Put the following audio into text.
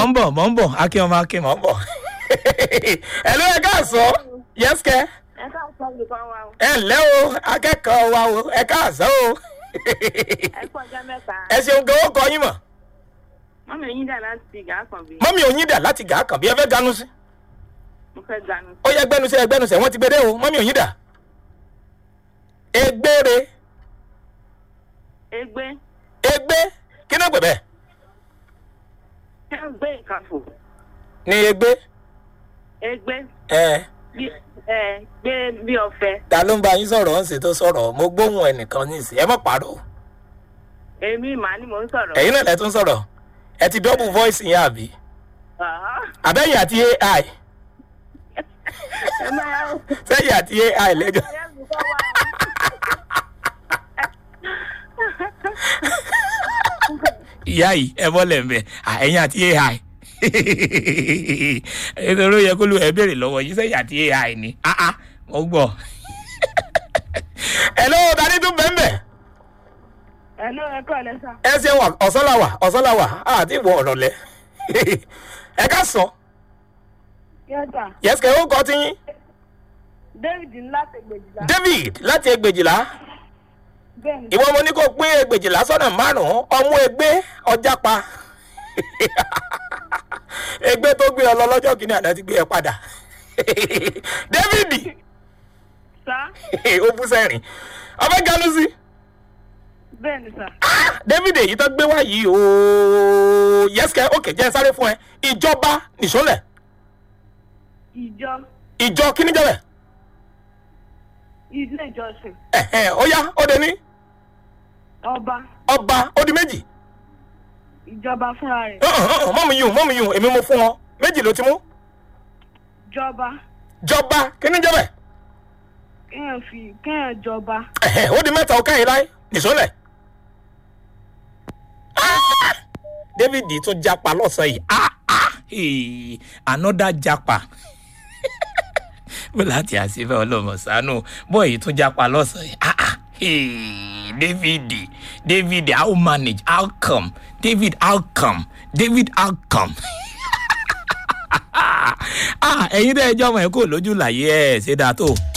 ń bọ̀ mọ̀ ń bọ̀ akin ọmọ akin mọ̀ ń bọ̀ ẹ ló yẹ ká sọ yẹ́sìkẹ́ ẹ ká sọ olùkọ́ wa o ẹ ǹlẹ́ o akẹ́kọ̀ọ́ wa o ẹ káàsán o ẹ kú ọjọ́ mẹ́ta ẹ ṣeun gan ó kọ yín mọ̀ mọ́mí yín dà láti gàá kan bí mọ́mí òyìn dà láti gàá kàn bí ẹ fẹ́ ganu sí mo fẹ́ ganu ó yẹ gbẹnusẹ gbẹnusẹ wọn ti gbé dé o mọ́mí òyìn dà egbére egbé egbé kí náà gbẹ bẹ́ẹ̀ ẹ ń gbé ìkàfò ni egbé egbé ẹ bí ẹ gbé bí ọ̀fẹ́ ta ló ń bá yín sọ̀rọ̀ ń ṣètò sọ̀rọ̀ mo gbóhùn ẹnìkan ní ìsìn ẹ má pàrọ̀ èmi màá ni mò ń sọ̀rọ̀ ẹ̀yin náà lẹ tún sọ̀rọ̀ ẹ ti double voice yẹn àbí Àhá. àbẹ́yìn àti ai ẹ máa yá sẹ́yìn àti ai lẹ́jọ́ ẹ olùkọ́ wa ìyá yìí ẹ bọ́lẹ̀ ń bẹ̀ ẹ̀yin àti ai nítorí ó yẹ kó lu ẹ béèrè lọ́wọ́ yìí sẹ́yìn àti ai ni ah ah mo gbọ́ ẹ lọ́wọ́ ta ni tún bẹ́ẹ̀ bẹ́ẹ̀ ẹ ló ẹ kọ́ ẹ sá ẹ ṣe wà ọ̀sánláwà ọ̀sánláwà àti ìwọ ọ̀rọ̀ lẹ ẹ ká sọ yọjà yẹsùkẹ́ ó kọ́ tí yín david ńlá tẹgbẹjìlá david láti ẹgbẹ̀jìlá bẹ́ẹ̀ ni ìwọ mo ní kó pín ẹgbẹ̀jìlá sọ́nà márùn-ún ọmú ẹgbẹ́ ọjà pa ẹgbẹ́ tó gbé ọ lọ lọ́jọ́ kìíní àná ti gbé ẹ padà david sá ó bú sẹ́rìn ọbẹ̀ ganu sí bẹ́ẹ̀ ni sá david èyí tó gbé wá yìí ooo yẹsùkẹ́ òkè jẹ́ sáré fún ẹ ìjọba nìṣọ́lẹ̀ ìjọ ìjọ kíní jẹ́ bẹ̀ ilé ìjọsìn ẹ̀hẹ̀ ó yá ó dé ní ọba ọba ó di méjì ìjọba fúnra rẹ̀ mọ́mú yìí mọ́mú yìí èmi mo fún ọ méjì ló ti mú jọba jọba kíní jẹ́ bẹ̀ kéèyàn fi kéèyàn jọba ẹ̀hẹ̀ ó di mẹ́ta ó káyìn láyé nìṣọ́lẹ̀ Ah! david tún japa lọ́sàn yìí ah ah hey, another japa bó láti àṣìfẹ́ ọlọ́mọ sánú bọ́ọ̀yì tún japa lọ́sàn yìí ah ah hey, david david how manage how come david how come david how come ah ẹ̀yin tẹ́ ẹ jọ́ ọmọ ẹ̀ kò lójú làyé ẹ̀ ṣe dáa tó.